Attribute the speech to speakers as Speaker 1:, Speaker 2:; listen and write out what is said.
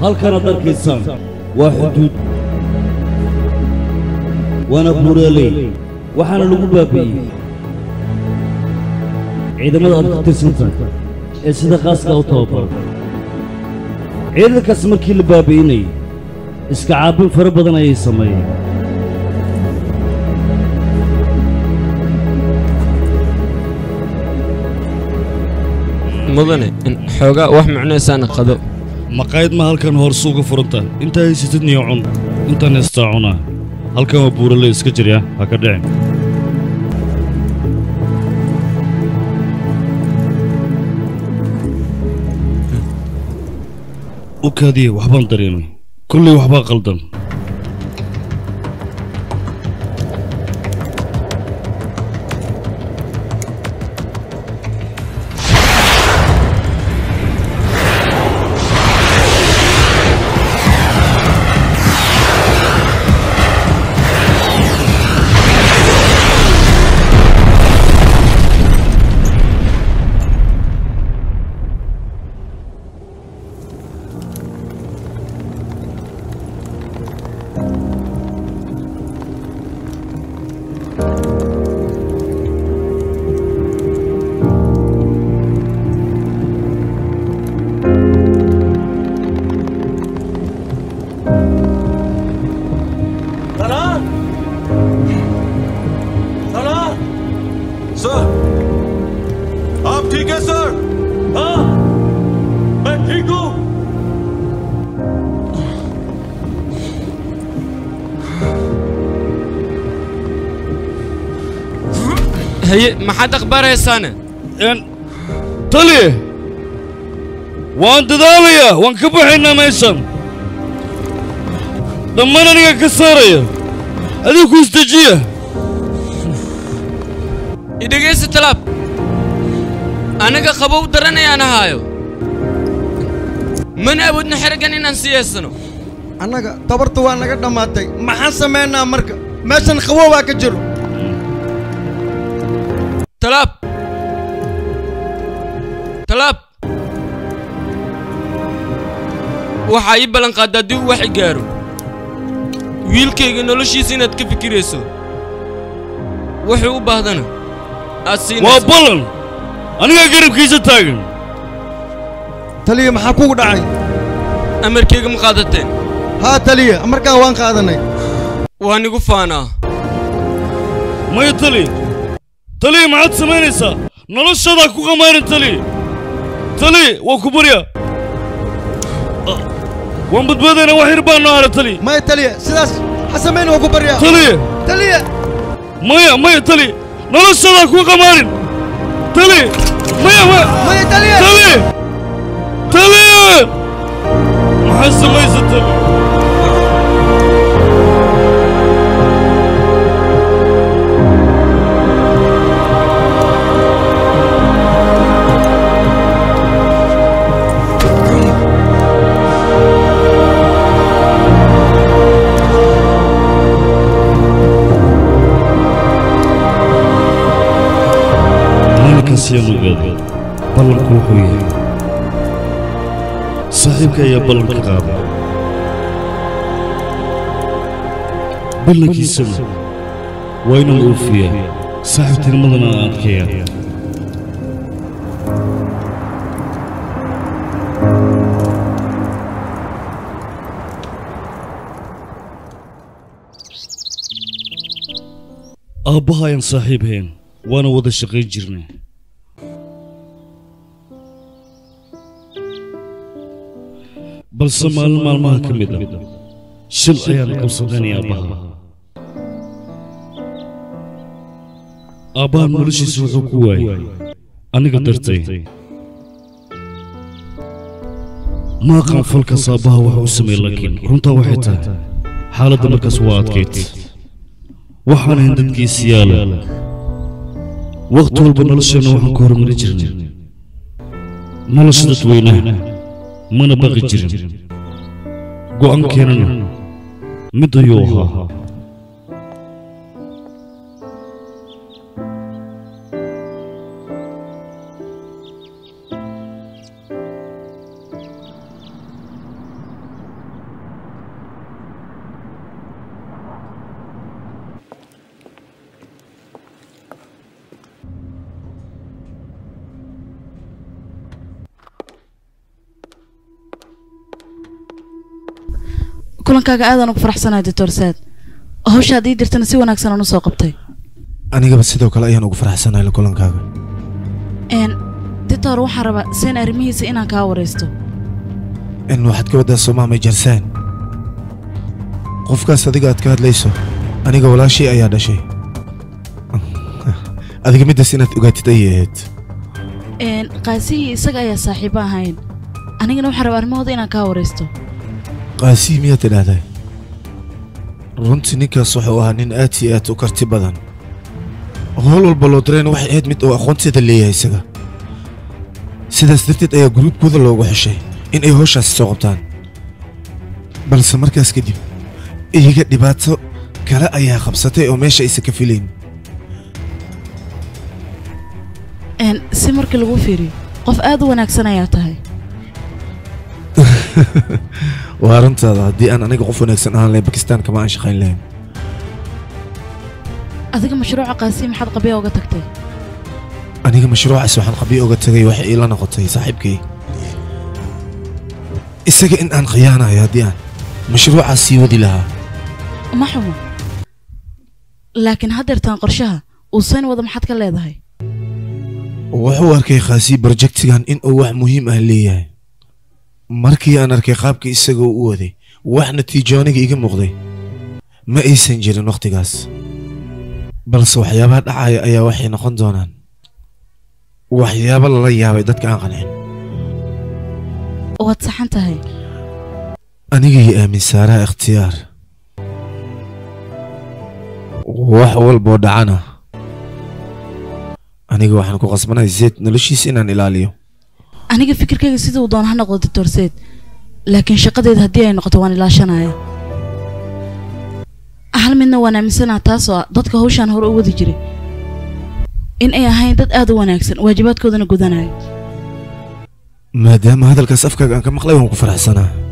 Speaker 1: halkanaad arkaysaan waa xuduud waana buuraaley waxaana lagu baabi'iyey ciidamada aad ka tirsantahay ee sida khaaska u tababaran ciidankaas markii la baabi'inayay iska caabin fara badan ayay sameeyeen
Speaker 2: mudane xoogaa wax macnaysaana qado
Speaker 1: maqaayad ma halkan hoorse uga furanta intaa haysatid niyo cun intaan haystaa cunaa halkan waa buurale iska jirya ha ka dhicin u kaadiye waxbaan dareemay kullay waxbaa qaldan
Speaker 3: सलाह सलाह सर आप ठीक है सर हाँ मैं ठीक हूँ
Speaker 2: haye maxaad akhbaaraysaane
Speaker 1: tali waan dadaalayaa waan ka baxaynaa meeshan dhammaan aniga ka saaraya adigu ku isdejiya
Speaker 2: idhegaysa talaab anaga qabow daranayaan ahaayo mana awoodna xeraggan inaan siyaysano
Speaker 4: annaga tabarta waa naga dhammaatay maxaan samaynaa marka meeshan qaboobaa ka jiro
Speaker 2: talaab talaab waxaa ii ballanqaadda haddii uu wax i gaaro wiilkayga noloshiisa inaad ka fikirayso wuxuu u baahdana aad
Speaker 1: waa
Speaker 2: siinayso
Speaker 1: ballan anigaa garabkiisa taagan
Speaker 4: taliya maxaa kugu dhacay
Speaker 2: amarkayga ma qaadateen
Speaker 4: haa taliya markaa waan qaadanay
Speaker 2: waan igu faanaa
Speaker 1: maya tali tali maxaad samaynaysaa noloshaadaa ku qamaarin tali tali waa ku barya Ah, waan badbaadaynaa wax yar baa noo hara tali
Speaker 4: maya taliya sidaas ha samayn waa ku baryaa
Speaker 1: tali
Speaker 4: taliya
Speaker 1: maya maya tali noloshaadaa ku qamaarin tali maya maya
Speaker 4: maya taliya
Speaker 1: tali tali maxaad samaysa tali maalinkaas ayaan ogaaday ballanku wuxuu yahay saaxiibka ayaa ballanka qaaday ballankiisana waa inaan oofiyaa saaxiibtinimadana aan adkeeyaa aabbaha ayaan saaxiib hayn waana wada shaqayn jirnay balse maalin maalmaha ka mid ah shil ayaan qabsadanay aabbaha aabbahan noloshiisa wuxuu ku waayay aniga dartay ma aqaan falkaas aabbaha wax u sameey laakiin runtaa waxay tahay xaaladda markaas waa adkayd waxaan ahayn dadkiisi yaala wakhti walba nolosheenna waxaan ka hormari jirnay nolosha dadweynaha mana baqi jirin go'aankeenana mid ayuu ahaa
Speaker 5: kulankaaga aadaan ugu faraxsanahay doctor saad hawshaad ii dirtana si wanaagsan aan usoo qabtay
Speaker 6: anigaba sidoo kale ayaan ugu faraxsanahay la kulankaaga
Speaker 5: n doctor waxaan rabaa seen arrimihiisa inaan kaa waraysto
Speaker 6: in waxaad ka waddaa somaamay jarsaan qofkaas adiga aad ka hadlayso aniga walaashii ayaa dhashay adiga middaas inaad ogaatid ayay ahayd
Speaker 5: n qaasihii isaga ayaa saaxiibo ahayn anigana waxaan rabaa arrimahooda inaan kaa waraysto
Speaker 6: qaasii miyaad tidhaahdaa runtii ninkaas wuxuu ahaa nin aad iyo aad u karti badan howl walba loo dirayna waxay ahayd mid uu aqoonteeda leeyahay isaga sidaas darteed ayaa gruubkooda loogu xeshay in ay howshaasi soo qabtaan balse markaas kadib iyaga dhibaato kale ayaa qabsatay oo meesha aysan ka filayn
Speaker 5: n si markii lagu fiiriyo qof aad u wanaagsan ayaa tahay
Speaker 6: waa arrintaada haddii aan aniga qof wanaagsan ahaan lahayn bakistaan kama aan shaqayn lahayn
Speaker 5: adiga mashruuca qaasihi maxaad qabya uga tagtay
Speaker 6: aniga mashruucaas waxaan qabiyo uga tagay waxay iila noqotay saaxiibkay isaga in aan khiyaanayo haddii aan mashruucaas sii wadi lahaa
Speaker 5: ma xumo laakiin haddeertaan qorshaha uu sayn wada maxaad ka leedahay
Speaker 6: wuxuu arkay khaasi brojektigan in uu wax muhiim ah leeyahay markii aan arkay qaabka isagoo u waday wax natiijo aniga iga muuqday ma aysan jirin wakhtigaas balse waxyaabaha dhacaya ayaa waxay noqon doonaan waxyaabo lala yaabay dadka aan qancin
Speaker 5: waad saxan tahay
Speaker 6: anigii aamin saaraha ikhtiyaar wax walboo dhacana aniga waxaan ku qasbanahay zeed noloshiisa inaan ilaaliyo
Speaker 5: aniga fikirkayga sida uu doona ha noqdo doctor seed laakiin shaqadeeda haddii ay noqoto waan ilaashanaya hal midna waan aaminsanaha taasoo ah dadka hawshaan hore u wadi jiray in ay ahayn dad aad u wanaagsan waajibaadkoodana gudanaya
Speaker 6: maadaama hadalkaas afkaaga aan ka maqlay waan ku faraxsanaa